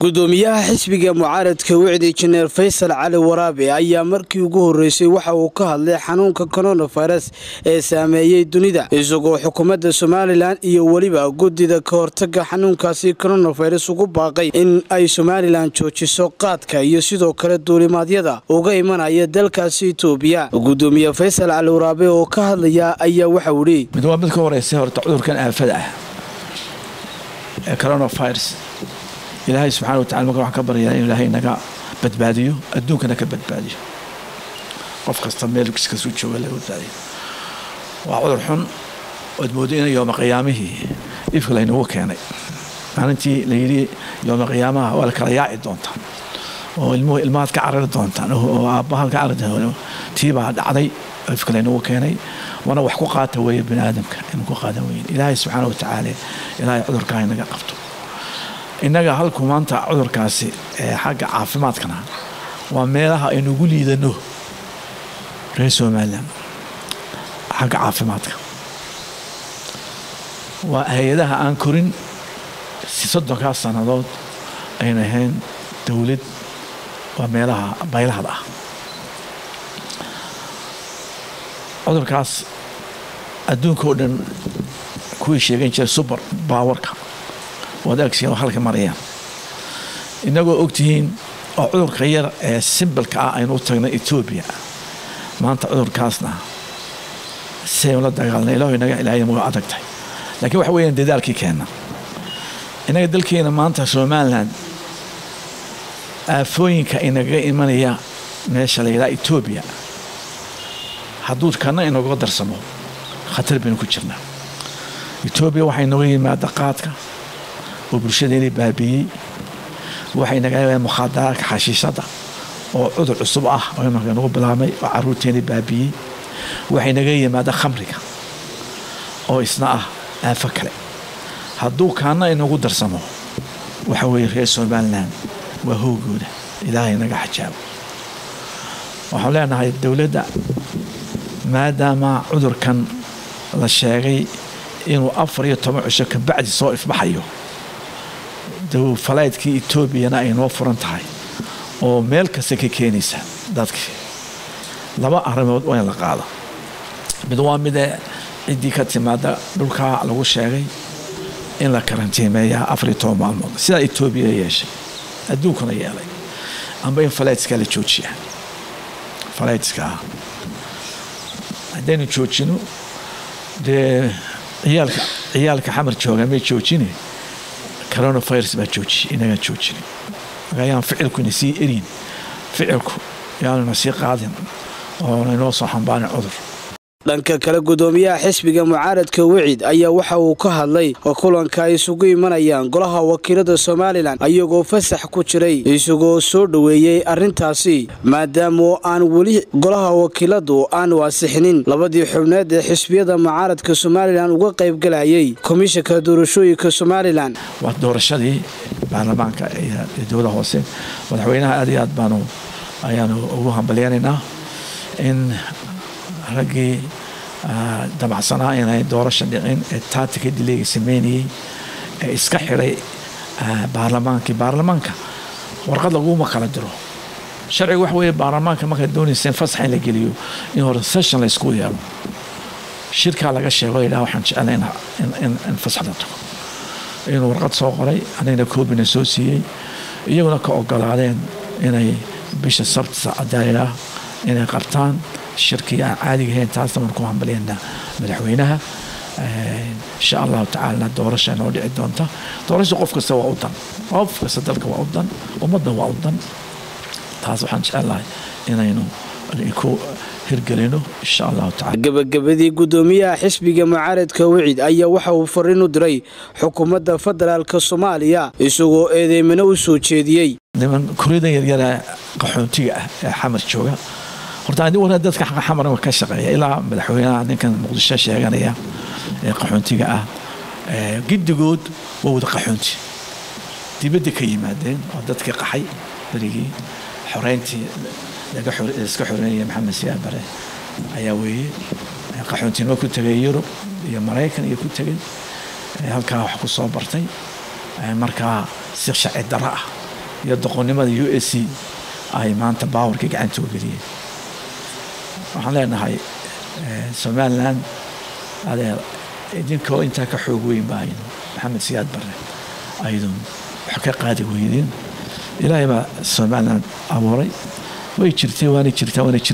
gudoomiyaha xisbiga mucaaradka wicdi jineer faysal cali waraabe ayaa markii ugu horeysay waxa uu ka hadlay xanuunka coronavirus ee saameeyey dunida isagoo xukuumadda somalilan iyo weliba guddida ka hortaga xanuunkaasi coronavirus ugu baaqay in ay somalilan joojiso qaadka iyo sidoo kale duulimaadyada uga imanaya dalkaasi itoobiya gudoomiye faysal cali waraabe oo ka hadlaya ayaa waxau idhi mid waa mid ka horeysa horta cudurkan aafada ah ee coronavirus ilaahay subxana wa tacala marka waxaan ka baryaa in ilaahay naga badbaadiyo adduunkana ka badbaadiyo qof kasta meel kasuu jooga laga badbaadiyo waa cudur xun ood moodo in yooma qiyaamihii ifka laynagu keenay maalintii la yidhi yooma qiyaamaha waa la kala yaaci doontaan oo ilmuhu ilmahaad ka carari doontaan oo aabbahaad ka carari doontaan tiibaa dhacday ifka laynagu keenay waana wax ku qaata weeye bini aadamka inuu ku qaadan weyn ilaahay subxaana wa tacaala ilaahay cudurkaa inaga qabto innaga halku maanta cudurkaasi ee xagga caafimaadkana waa meelaha aynugu liidano reer somalilan xagga caafimaadka waa hay-adaha aan korin si soddonkaas sannadood ayna ahayn dowlad waa meelaha baylahda ah cudurkaas adduunka oo dhan kuwii sheegan jiray subar baawarka waad agsiin oo halka marayaan innagoo ogtihiin oo cudurka yar ee simbalka ah aynu u tagna etoobiya maanta cudurkaasna siaynu la dagaalnay ilaho inaga ilaahayna waa adag tahay laakiin waxa weeyaan dadaalkii keenna innaga dalkeena maanta somalilan aafooyinka inagaga imanaya meesha la yidhaha etoobiya hadduu kana inaga darsamo khatar baynu ku jirnaa etoobiya waxaa inooga yimaada qaadka oo bulshadeeni baabiiyey waxay naga mukhaadaraadka xashiishada oo cudur cusub ah oo imanka nagu bilaabmay oo caruurteeni baabiiyey waxay naga yimaada khamriga oo isna ah aafo kale hadduu kaana inagu darsamo waxa weeye reer somalilan waa hoogooda ilaahay naga xajaabo waxaan leenahay dowladda maadaama cudurkan la sheegay inuu afar iyo toban cisho kabacdi soo ifbaxayo falaydkii etoobiyana ay noo furan tahay oo meel kasta ka keenaysa dadkii laba arrimood waa in la qaado mid waa midee ciddii ka timaada dhulkaa lagu sheegay in la karantiimeeyaa afar iyo toban maalmood sidaa etoobiya yeeshay adduunkuna yeelay amba in falaydska la joojiya falaydska haddaynu joojino dee ciyaalka ciyaalka xamar jooga may joojine coronavirus baa joojiyey inagaan joojinin ayaan ficilkuna sii erin ficilku yaanuna sii qaadin oona inoo soo xambaarin cudur dhanka kale gudoomiyaha xisbiga mucaaradka wicid ayaa waxa uu ka hadlay kulanka ay isugu imanayaan golaha wakiilada somalilan ayagoo fasax ku jiray isagoo soo dhoweeyey arrintaasi maadaama aan weli golaha wakiiladu aan waasixinin labadii xubneed ee xisbiyada mucaaradka somalilan uga qaybgalayay komishanka doorashooyinka somalilan waa doorashadii baarlamaanka iyo dowlada hoose madaxweynaha aad iyo aad baanu ayaanu ugu hambalyanaynaa in raggii dabacsanaa inay doorasha dhicin ee taatika dileega sameynayey ee iska xiray baarlamaankii baarlamaanka warqad laguma kala diro sharciga waxa weeye baarlamaanka markaad doonaysa in fasax in la geliyo in hore session la isku yeelo shirkaa laga sheego yidhaha waxaan jecelay in fasax la tago inuu warqad soo qoray anigna koobina soo siiyey iyaguna ka ogolaadeen inay bisha sabtisa cadaalilaa inay qabtaan shirkii aan caadiga ahayn taasna waan ku hambalyaynaa madaxweynaha insha allahu tacaalana doorasha noo dhici doonta doorasha qof kasta waa u dan qof kasta dalka waa u dan ummadda waa u dan taas waxaan jecelahay inaynu ku hirgelino insha allahu tacala gabagabadii gudoomiyaha xisbiga mucaaradka wicid ayaa waxa uu fariin u diray xukuumadda federaalka soomaaliya isagoo eedeymino u soo jeediyey niman kuryadan yaryara qaxoontiga ah ee xamar jooga horta adi wana dadka xamar ka shaqeeya ilaa madaxweynaha ninkan muqdisho sheeganaya ee qaxoontiga ah giddigood waa wada qaxoonti dibadda ka yimaadeen oo dadkii qaxay berigii xoreyntii iska xoreynaya maxamed siyaa bare ayaa weeye qaxoontinimo ku tegay yurub iyo maraykan iyo ku tegay halkaa wax ku soo bartay markaa si sharci darro ah iyo doqonnimada u s c ay maanta baawarkii gacanta u geliyeen waxaan leenahay somalilan adeer idinkoo intaa ka xoog weyn ba aynu maxamed siyaad barre aydun wax ka qaadi weydeen ilaahay baa somalilan abuuray way jirtay waana jirtaa waana jir